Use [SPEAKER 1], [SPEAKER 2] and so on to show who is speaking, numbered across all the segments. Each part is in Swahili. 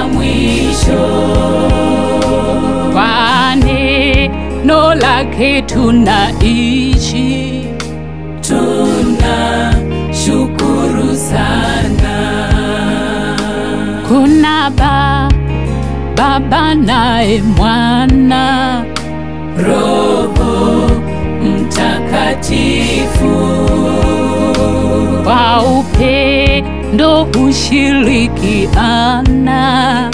[SPEAKER 1] mwisho.
[SPEAKER 2] Kwa neno lake tunaishi,
[SPEAKER 1] Tuna shukuru sana.
[SPEAKER 2] kuna ba Baba naye Mwana,
[SPEAKER 1] Roho Mtakatifu
[SPEAKER 2] kwa upendo hushirikiana,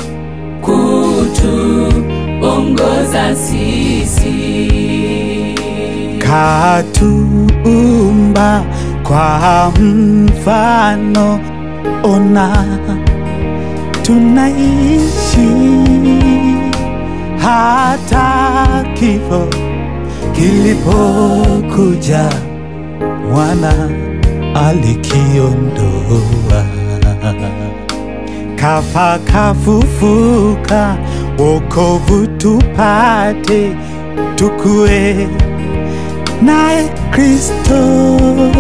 [SPEAKER 1] kutuongoza sisi.
[SPEAKER 3] katuumba kwa mfano, ona tunaishi hata kifo kilipokuja, mwana alikiondoa, kafa kafufuka, wokovu tupate, tukue naye Kristo,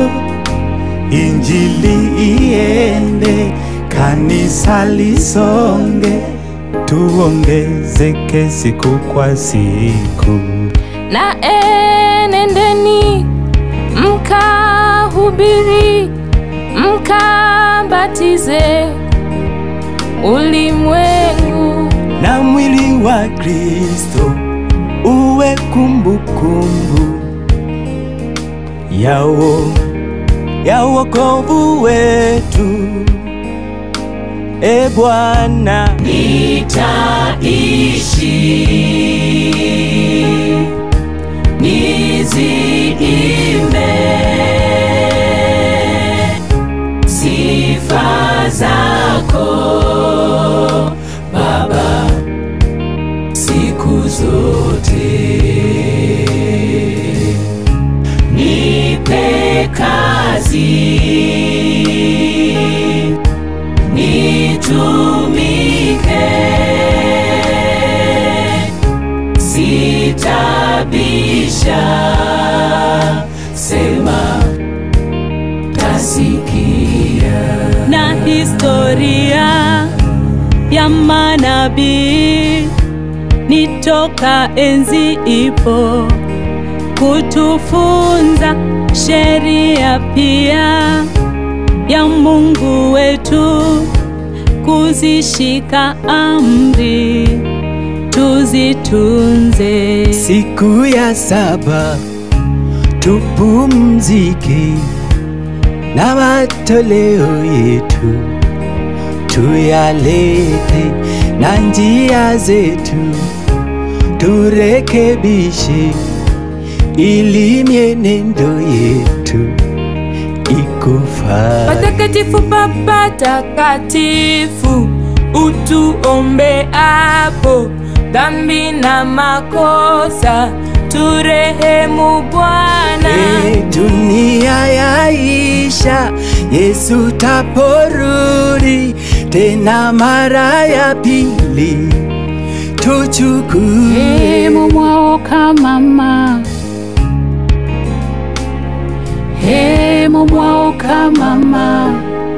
[SPEAKER 3] injili iende, kanisa lisonge, tuongezeke siku kwa siku.
[SPEAKER 4] na enendeni mkahubiri mkabatize ulimwengu
[SPEAKER 3] na mwili wa Kristo uwe kumbukumbu yao ya wokovu wetu. E Bwana,
[SPEAKER 1] Nitaishi niziimbe sifa zako Baba siku zote. Nipe kazi nitumike sitabisha, sema tasikia.
[SPEAKER 4] na historia ya manabii nitoka enzi ipo kutufunza sheria pia ya Mungu wetu kuzishika amri tuzitunze.
[SPEAKER 3] siku ya saba tupumzike na matoleo yetu tuyalete na njia zetu turekebishe ili mienendo yetu ikufaa.
[SPEAKER 4] Patakatifu Baba takatifu, utuombe hapo dhambi na makosa, turehemu Bwana.
[SPEAKER 3] E, dunia yaisha, Yesu taporudi tena mara ya pili, tuchukue
[SPEAKER 2] hemo mwaoka mama, hemo mwaoka mama,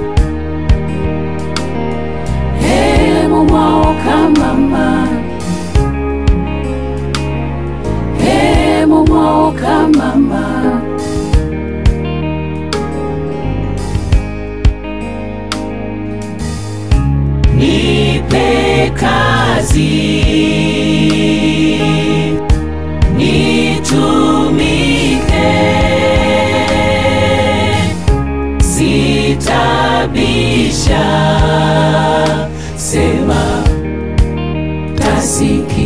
[SPEAKER 2] hemo mwaoka mama, hemo mwaoka mama.
[SPEAKER 1] nipe kazi nitumike sitabisha sema tasikia